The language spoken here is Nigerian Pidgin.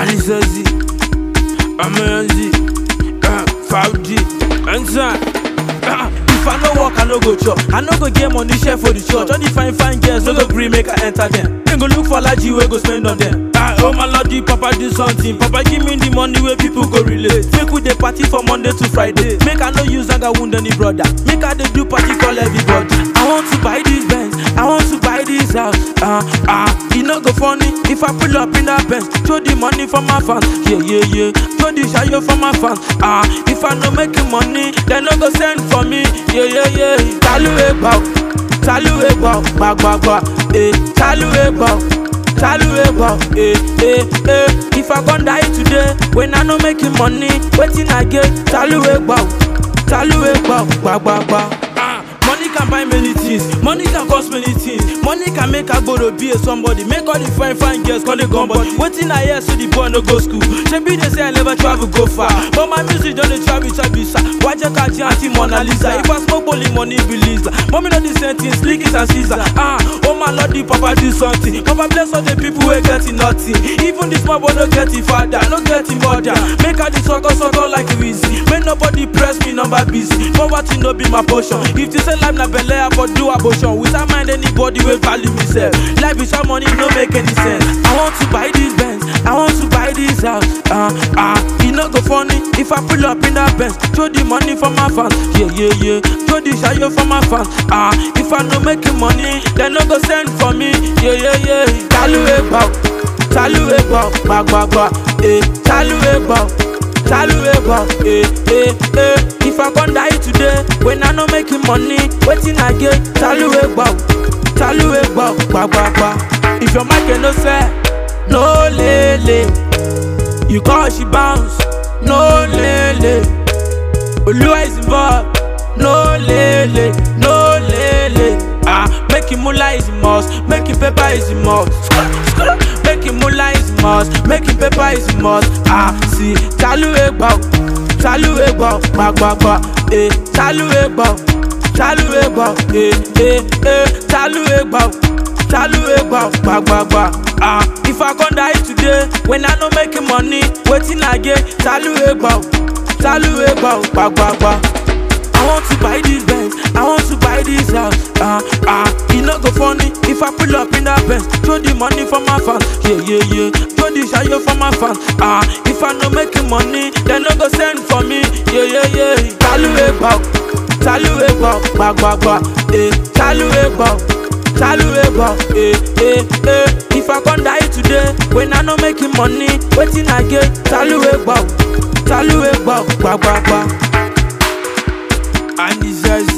Anisazi, Amazi, uh, 5G, Ansa. Uh, if I no work, I no go chop. I no go get money share for the church. All the fine fine girls no go gree make I enter them. Then go look for laji wey go spend on them. Ah, oh my lordy, Papa do something. Papa give me the money where people go relate. Make we dey party from Monday to Friday. Make I no use anger wound any brother. Make I dey do party call everybody. I want to buy this Benz. I want to buy this house. Ah, ah, e no go funny if I pull up in that Benz. Throw the money for my fans. Yeah, yeah, yeah. Throw the shayo for my fans. Ah, if I no making money, they no go send for me. Yeah, yeah, yeah. Talu eba, talu eba, ba ba ba. Eh, talu eba. Talu eba, eh, eh, eh. If I gon die today, when I no making money, waiting I get. Talu eba, talu eba, ba ba ba. Ah, money can buy many things, money can cost many things. Money can make Agboro be a somebody, make all the fine fine girls call the gun body. Waiting I hear so the boy no go school. Shebi they say I never travel go far, but my music don't dey travel to visa. Why just catch auntie Mona Lisa? If I smoke only money be Lisa. Mommy know the same things, lick it and Caesar. Ah, oh my lord, the papa do something. Papa bless all the people who getting nothing. Even the small boy no get him father, no get him mother. Make all the sucker sucker like Wheezy. Make nobody press me number busy. Poverty no be my portion. If they say life na belle, I for do abortion. Without mind anybody will value myself. Life without money no make any sense. I want to buy this Benz. I want to buy this house. Ah, ah, e no go funny if I pull up in that Benz. Throw the money for my fans. Yeah, yeah, yeah. Throw the shayo for my fans. Ah, if I no making money, they no go send for me. Yeah, yeah, yeah. Talu eba, talu eba, ba ba ba. Eh, talu eba. Talu eba, eh, eh, eh. If I gon die today, when I no making money, waiting I get. Talu eba, talu eba, ba ba ba. If your market no sell, no lele. You call she bounce, no lele. Oluwa is involved, no lele, no lele. Ah, making moolah is a must, making paper is a must. Making moolah is a must, making paper is a must. Ah, see, talu egba, talu egba, ba ba ba. Eh, talu egba, talu egba, eh eh eh, talu egba. Talu egba, ba ba ba. Ah, if I gon die today, when I no making money, waiting I get. Talu egba, talu egba, ba ba ba. I want to buy this Benz, I want to buy this house. Ah, ah, e no go funny if I pull up in that Benz. Throw the money for my fans, yeah, yeah, yeah. Throw the shayo for my fans. Ah, if I no making money, they no go send for me, yeah, yeah, yeah. Talu eba, talu eba, ba ba ba. Eh, talu eba, talu eba, eh, eh, eh. If I gon die today, when I no making money, waiting I get. Talu eba, talu eba, ba ba ba. And this is